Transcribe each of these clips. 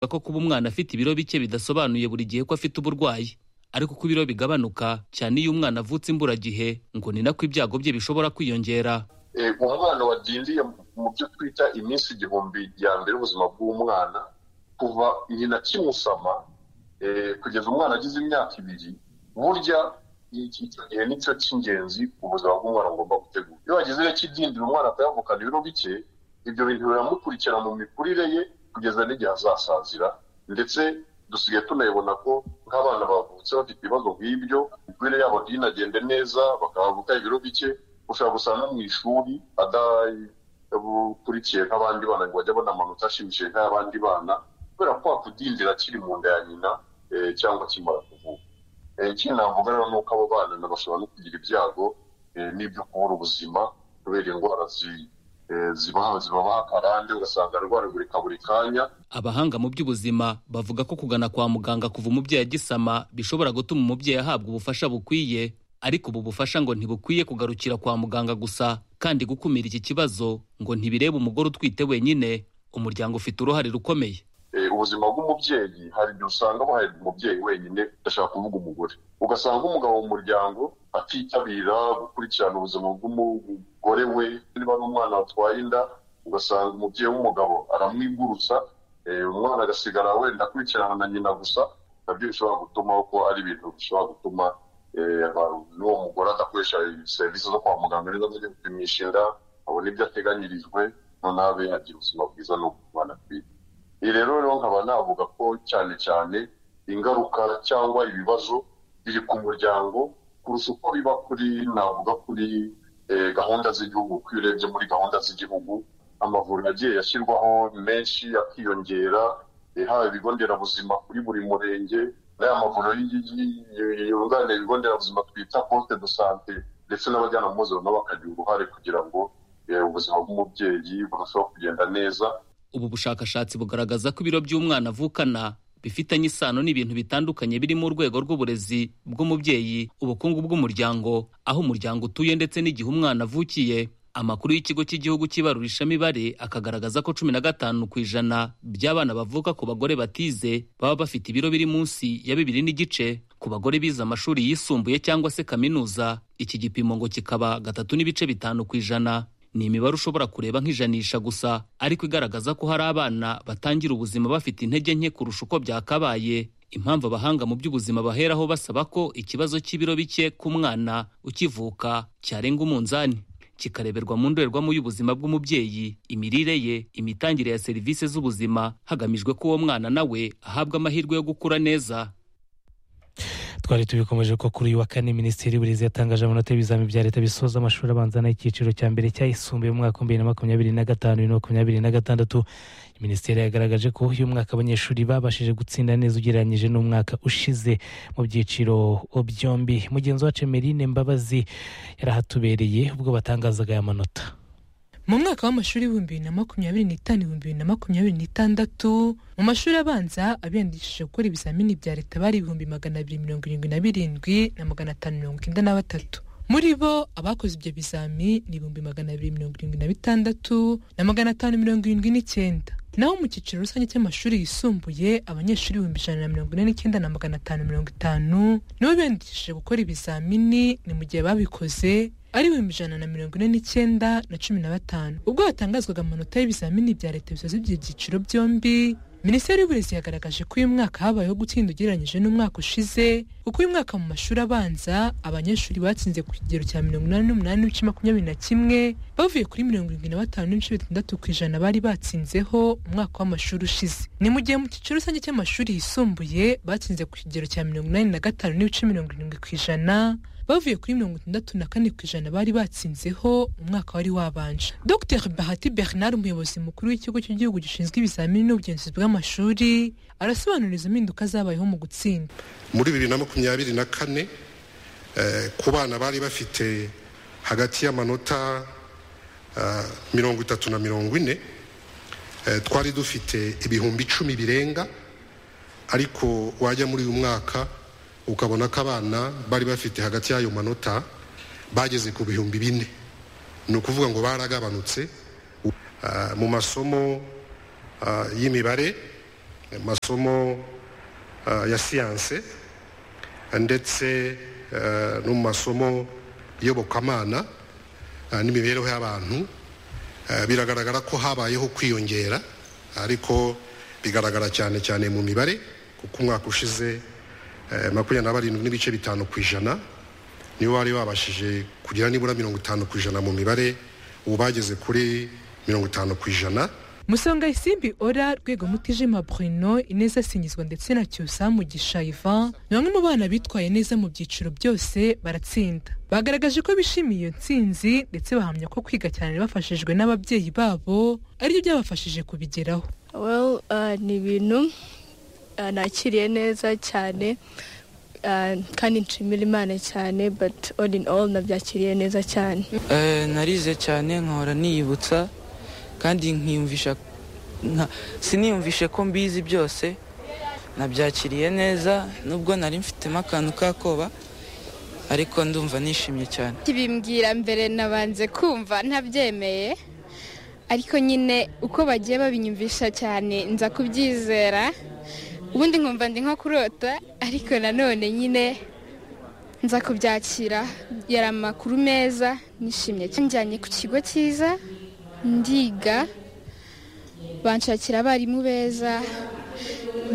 ko kuba umwana afite ibiro bike bidasobanuye buri gihe ko afite uburwayi ariko uko ibiro bigabanuka cyane iyo umwana avutse imburagihe ngo ni nako ibyago bye bishobora kwiyongera umwana wadindiye mu byo twita iminsi igihumbi ya mbere y'ubuzima bw'umwana kuva nyina kimusama kugeza umwana agize imyaka ibiri burya icyo gihe nicyo cy'ingenzi ubuzima bw'umwana bugomba gutegura iyo wagize iyo kidindira umwana akayavukana ibiro bike ibyo bintu biramukurikira mu mikurire ye kugeza n'igihe azasazira ndetse dusigaye tunayibona ko nk'abana bavutse bafite ibibazo nk'ibyo imikurire yabo ntinagende neza bakavuka ibiro bike ushobora gusanga mu ishuri adakurikiye nk'abandi bana ngo bajye abona amanota ashimishije nk'ay'abandi bana kubera ko wakudindira akiri mu nda ya nyina cyangwa akimara kuvuka ikindi navuga rero ni uko abo bana bashobora no kugira ibyago n'ibyo kubura ubuzima kubera indwara zibaha akarande ugasanga arwaragurika buri kanya abahanga mu by'ubuzima bavuga ko kugana kwa muganga kuva umubyeyi agisama bishobora gutuma umubyeyi ahabwa ubufasha bukwiye ariko ubu bufasha ngo ntibukwiye kugarukira kwa muganga gusa kandi gukumira iki kibazo ngo ntibirebe umugore utwite wenyine umuryango ufite uruhare rukomeye ubuzima bw'umubyeyi hari igihe usanga buhahirwa umubyeyi wenyine udashaka kuvuga umugore ugasanga umugabo mu muryango atitabira gukurikirana ubuzima bw'umugore we niba n'umwana watwaye inda ugasanga umubyeyi w'umugabo aramwigurutsa umwana agasigara wenda akurikirana na nyina gusa nabyo bishobora gutuma ko ari ibintu bishobora gutuma n'uwo mugore adakoresha serivisi zo kwa muganga neza zo gupimisha inda abona ibyo ateganyirijwe noneho abe yagira ubuzima bwiza n'ubwana bwiza iyi rero rero nkaba navuga ko cyane cyane ingaruka cyangwa ibibazo biri ku muryango kurusha uko biba kuri navuga kuri gahunda z'igihugu uko iyo urebye muri gahunda z'igihugu amavuriro agiye yashyirwaho menshi akiyongera haba ibigo nderabuzima kuri buri murenge n'aya mavuriro yunganira ibigo nderabuzima twita poste de sante ndetse n'abajyanama mpuzabitsina bakagira uruhare kugira ngo ubuzima bw'umubyeyi burusheho kugenda neza ubu bushakashatsi bugaragaza ko ibiro by'umwana avukana bifitanye isano n'ibintu bitandukanye birimo urwego rw'uburezi bw'umubyeyi ubukungu bw'umuryango aho umuryango utuye ndetse n'igihe umwana avukiye amakuru y'ikigo cy'igihugu cy'ibarurishamibare akagaragaza ko cumi na gatanu ku ijana by'abana bavuka ku bagore batize baba bafite ibiro biri munsi ya bibiri n'igice ku bagore bize amashuri yisumbuye cyangwa se kaminuza iki gipimo ngo kikaba gatatu n'ibice bitanu ku ijana ni imibare ushobora kureba nk'ijanisha gusa ariko igaragaza ko hari abana batangira ubuzima bafite intege nke kurusha uko byakabaye impamvu abahanga mu by'ubuzima baheraho basaba ko ikibazo cy'ibiro bike ku mwana ukivuka cyarenga umunzani kikareberwa mu ndorerwamo y'ubuzima bw'umubyeyi imirire ye imitangire ya serivisi z'ubuzima hagamijwe ko uwo mwana nawe ahabwa amahirwe yo gukura neza twari tubikomeje ko kuri uyu wa kane minisitiri y'uburezi yatangaje amanota y'ibizamini bya leta bisoza amashuri abanza n'ay'icyiciro cya mbere cyayisumbuye mu mwaka wa bibiri na makumyabiri na gatanu bibiri na makumyabiri na gatandatu minisiteri yagaragaje ko uyu mwaka abanyeshuri babashije gutsinda neza ugereranyije n'umwaka ushize mu byiciro byombi mugenzi wacu Emeline Mbabazi yarahatubereye ubwo batangazaga aya manota mu mwaka w'amashuri w'ibihumbi bibiri na makumyabiri n'itanu ibihumbi bibiri na makumyabiri n'itandatu mu mashuri abanza abiyandikishije gukora ibizamini bya leta bari ibihumbi magana abiri mirongo irindwi na birindwi na magana atanu mirongo icyenda na batatu muri bo abakoze ibyo bizami ni ibihumbi magana abiri mirongo irindwi na bitandatu na magana atanu mirongo irindwi n'icyenda naho mu cyiciro rusange cy'amashuri yisumbuye abanyeshuri ibihumbi ijana na mirongo ine n'icyenda na magana atanu mirongo itanu nibo biyandikishije gukora ibizamini ni mu gihe babikoze ari ibihumbi ijana na mirongo ine n'icyenda na cumi na batanu ubwo hatangazwaga amanota y'ibizamini bya leta bisoza ibyo byiciro byombi minisiteri y'uburezi yagaragaje ko uyu mwaka habayeho gutsinda ugereranyije n'umwaka ushize kuko uyu mwaka mu mashuri abanza abanyeshuri batsinze ku kigero cya mirongo inani n'umunani n'ibice makumyabiri na kimwe bavuye kuri mirongo irindwi na batanu n'ibice bitandatu ku ijana bari batsinzeho umwaka w'amashuri ushize ni mu gihe mu cyiciro rusange cy'amashuri yisumbuye batsinze ku kigero cya mirongo inani na gatanu n'ibice mirongo irindwi ku ijana bavuye kuri mirongo itandatu na kane ku ijana bari batsinzeho umwaka wari wabanje dr bahati bernard umuyobozi mukuru w'ikigo cy'igihugu gishinzwe ibizamini n'ubugenzuzi bw'amashuri arasobanuriza impinduka zabayeho mu gutsinda muri bibiri na makumyabiri na kane ku bana bari bafite hagati y'amanota mirongo itatu na mirongo ine twari dufite ibihumbi icumi birenga ariko wajya muri uyu mwaka ukabona ko abana bari bafite hagati y'ayo manota bageze ku bihumbi bine ni ukuvuga ngo baragabanutse mu masomo y'imibare amasomo ah, ya siyanse ndetse eh, no mu masomo iyobokamana ah, n'imibereho y'abantu Eh, biragaragara ko habayeho kwiyongera ariko bigaragara cyane cyane mu mibare kuko umwaka ushize eh, makumyabiri na barindwi n'ibice bitanu ku ijana nibo bari babashije kugira nibura mirongo itanu ku ijana mu mibare ubu bageze kuri mirongo itanu ku ijana musonga isimbi ora rwego mutijima bruno ineza singizwa ndetse na cyusa mugisha ivan ni bamwe mu bana bitwaye neza mu byiciro byose baratsinda bagaragaje ko bishimiye iyo ntsinzi ndetse bahamya ko kwiga cyane bafashijwe n'ababyeyi babo aribyo byabafashije kubigeraho well uh, ni ibintu uh, nakiriye neza cyane uh, kandi nshimira imana cyane but all in all nabyakiriye neza cyane Eh, narize cyane nkahora niyibutsa kandi nkiyumvisha nka- siniyumvishe ko mbizi byose nabyakiriye neza nubwo nari mfitemo akantu k'akoba ariko ndumva nishimye cyane kibimbwira mbere nabanze kumva ntabyemeye ariko nyine uko bagiye babinyumvisha cyane nza kubyizera ubundi nkumva ndi nko kurota ariko nanone nyine nza kubyakira yari amakuru meza nishimye cyane njyanye ku kigo cyiza ndiga banshakira abarimu beza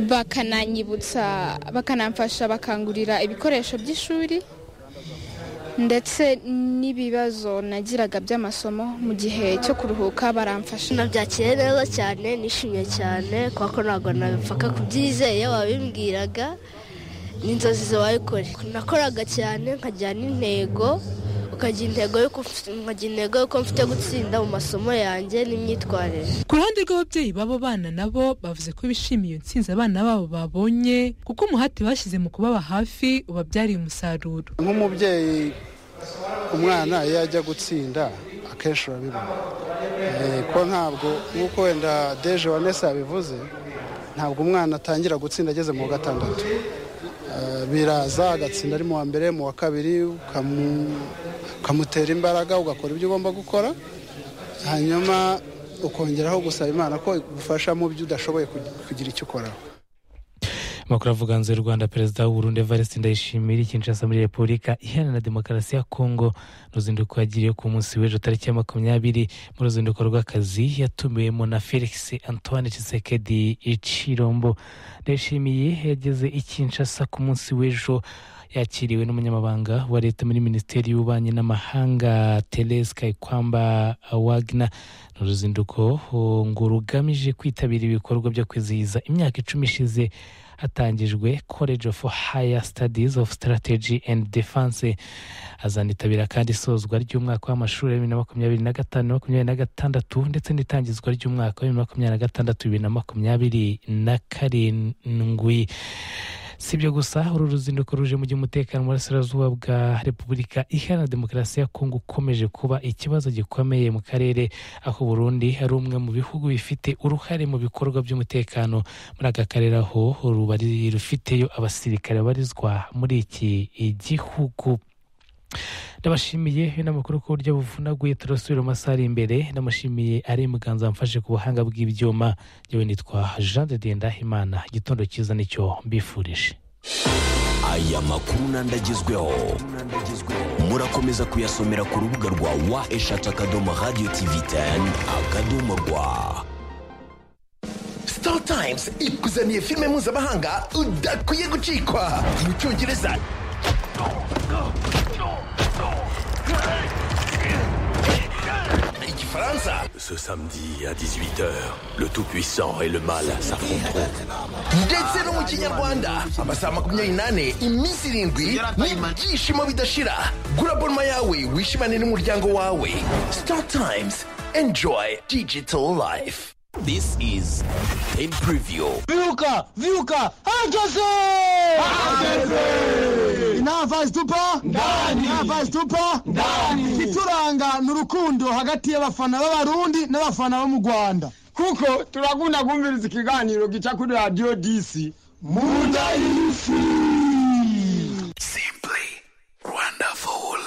bakananyibutsa bakanamfasha bakangurira ibikoresho by'ishuri ndetse n'ibibazo nagiraga by'amasomo mu gihe cyo kuruhuka baramfasha nabyakiriye neza cyane nishimye cyane kuko ntabwo nabipfaka kubyizeye wabimbwiraga n'inzozi zawe kure nakoraga cyane nkajya n'intego ukagira intego y'uko mfite- nkagira intego y'uko mfite gutsinda mu masomo yanjye n'imyitwarire ku ruhande rw'ababyeyi b'abo bana nabo bavuze ko bishimiye iyo ntsinzi abana babo babonye kuko umuhati bashyize mu kubaba hafi ubabyariye umusaruro nk'umubyeyi umwana iyo ajya gutsinda akenshi urabibona Eh, ko ntabwo nk'uko wenda deje wanese yabivuze ntabwo umwana atangira gutsinda ageze mu wa gatandatu Eh, biraza agatsinda ari mu wa mbere mu wa kabiri ukamu- ukamutera imbaraga ugakora ibyo ugomba gukora hanyuma ukongeraho gusaba imana ko igufasha mu byo udashoboye kug- kugira icyo ukoraho amakuru avuga hanze y'u rwanda perezida w'uburundi evariste ndayishimiye kinshasa muri repubulika iharanira demokarasi ya kongo mu ruzinduko yagiriye ku munsi w'ejo tariki ya makumyabiri mu ruzinduko rw'akazi yatumiwemo na felix antoine cisekedi icirombo ndayishimiye yageze i kinshasa ku munsi w'ejo yakiriwe n'umunyamabanga wa leta muri minisiteri y'ububanyi n'amahanga therese kayikwamba wagner ni uruzinduko oh, ngo rugamije kwitabira ibikorwa byo kwizihiza imyaka icumi ishize hatangijwe college of higher studies of strategy and defense azanitabira kandi isozwa ry'umwaka w'amashuri ya bibiri na makumyabiri na gatanu makumyabiri na gatandatu ndetse n'itangizwa ry'umwaka wa bibiri na makumyabiri na gatandatu bibiri na makumyabiri na karindwi si ibyo gusa uru ruzinduko ruje mu by'umutekano mu burasirazuba bwa repubulika iharanira demokarasi ya kongo ukomeje kuba ikibazo gikomeye mu karere aho uburundi ari umwe mu bihugu bifite uruhare mu bikorwa by'umutekano muri aka karere aho rubari rufiteyo abasirikare barizwa muri iki gihugu ndabashimiye n'amakuru ku buryo buvunaguye turasubira mu masaha ari imbere ndamushimiye ari muganza wamfashe ku buhanga bw'ibyuma yewe nitwa jean de dieu ndahimana igitondo cyiza nicyo mbifurije aya makuru n'andagezweho murakomeza kuyasomera ku rubuga rwa wa eshatu akadomo radiyo tivi teni akadomo rwa Star Times ikuzaniye filime mpuzamahanga udakwiye gucikwa mu cyongereza igifaransa Ce samedi à 18h, le Tout-Puissant et le Mal s'affronteront. ndetse no mu kinyarwanda amasaha makumyabiri n'ane iminsi irindwi n'ibyishimo bidashira gura abonoma yawe wishimane n'umuryango wawe Star Times enjoy digital life This is Ten Preview. Viuka, viuka, hageze! Hageze! Navazi tupa? Ndani! Navazi tupa? Ndani! Ituranga ni urukundo hagati y'abafana b'abarundi n'abafana bo mu Rwanda. Kuko turakunda kumviriza ikiganiro gica kuri Radio DC. Munda y'isi! Simply wonderful.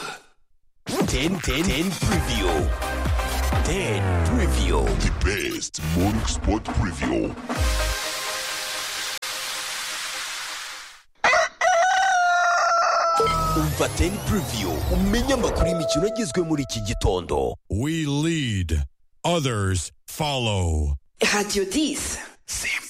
Ten, ten, ten Preview. Ten Preview. The best morning sport preview. umva teni puriviyu umenye amakuru y'imikino agizwe muri iki gitondo We lead, others follow. Radio 10.